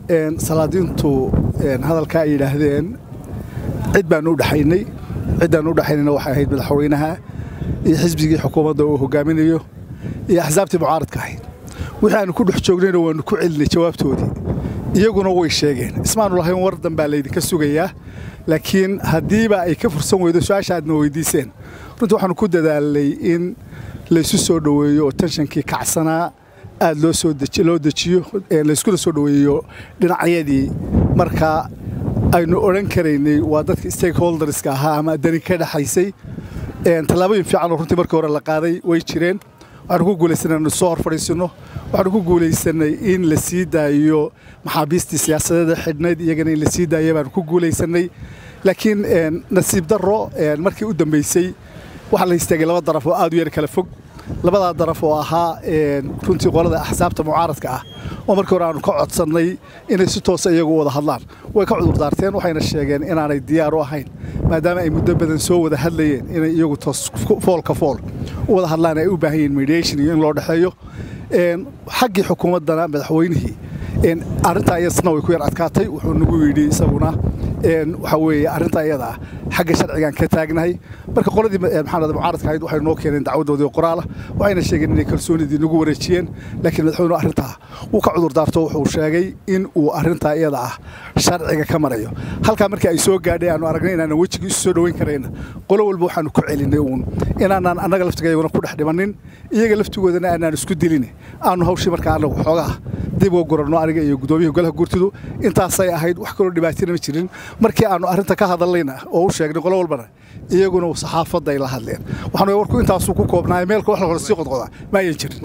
salaadiintu hadalkaa ay yidhaahdeen cid baanu u dhexaynay ciddaan u dhexaynayna waxay ahayd madaxweynaha iyo xisbigii xukuumadda uu hogaaminayo iyo axsaabtii mucaaradka ahayd wixii aanu ku dhex joognayna waannu ku celinay jawaabtoodii iyaguna way sheegeen ismaanu lahayn war danbaa laydinka sugayaa laakiin haddiiba ay ka fursan weydo su-aasha aadna weydiiseen runtii waxaanu ku dadaalnay in laysu soo dhoweeyo oo tenshankii kacsanaa aad loo soo loo dejiyo layskuna soo dhoweeyo dhinacyadii marka aynu odhan karaynay waa dadka stakeholderska ahaa ama dani ka dhexaysay tallaabooyin fiicanoo runtii markii hore la qaaday way jireen waxaanu ku guulaysanay inu soo hor fadhiisinno waxaanu ku guulaysanay in la sii daayo maxaabiistii siyaasadeeda xidhnayd iyagana in la sii daaya baanu ku guulaysanay laakiin nasiib darro markii u dambaysay waxaa la istaagay laba daraf oo aad u yar kala fog labadaa daraf oo ahaa runtii qolada axsaabta mucaaradka ah oo markii hore aanu ka codsannay inay si toosa iyagu wada hadlaan way ka cudurdaarteen waxayna sheegeen inaanay diyaar u ahayn maadaama ay muddo badan soo wada hadlayeen inay iyagu toos foolka fool u wada hadlaan ay u baahan yihiin mediation iyo in loo dhexeeyo xaggii xukuumaddana madaxweynihii arrintaa iyasna way ku yar adkaatay wuxuu nagu yidhi isaguna waxaa weeye arrintaa iyada ah xagga sharcigaan ka taagnahay marka qoladii maxamed mucaaradka ahayd waxay noo keeneen dacwadoodii qoraala waxayna sheegeen inay kalsoonidii nagu wareejiyeen laakiin madaxweynuhu arrintaa wuu ka cudurdaarto wuxuu sheegay in uu arrintaa iyada ah sharciga ka marayo halkaa markii ay soo gaadhay aanu aragnay inaanan wejigii isu soo dhoweyn karayna qolo walba waxaanu ku celinay uun inaanaan annaga laftigayaguna ku dhex dhimannin iyaga laftigoodana aanaan isku dilin aanu hawshii markaa annagu xoogaa dib uga guranno aniga iyo guddoomiyaha golaha guurtidu intaasay ahayd wax kaloo dhibaatina ma jirin markii aanu arrinta ka hadallayna oo u sheegnay qolo walbana iyaguna saxaafadda ay la hadleen waxaanu warku intaasuu ku koobnaay meelka wax la hore sii qodqoda ma ayan jirin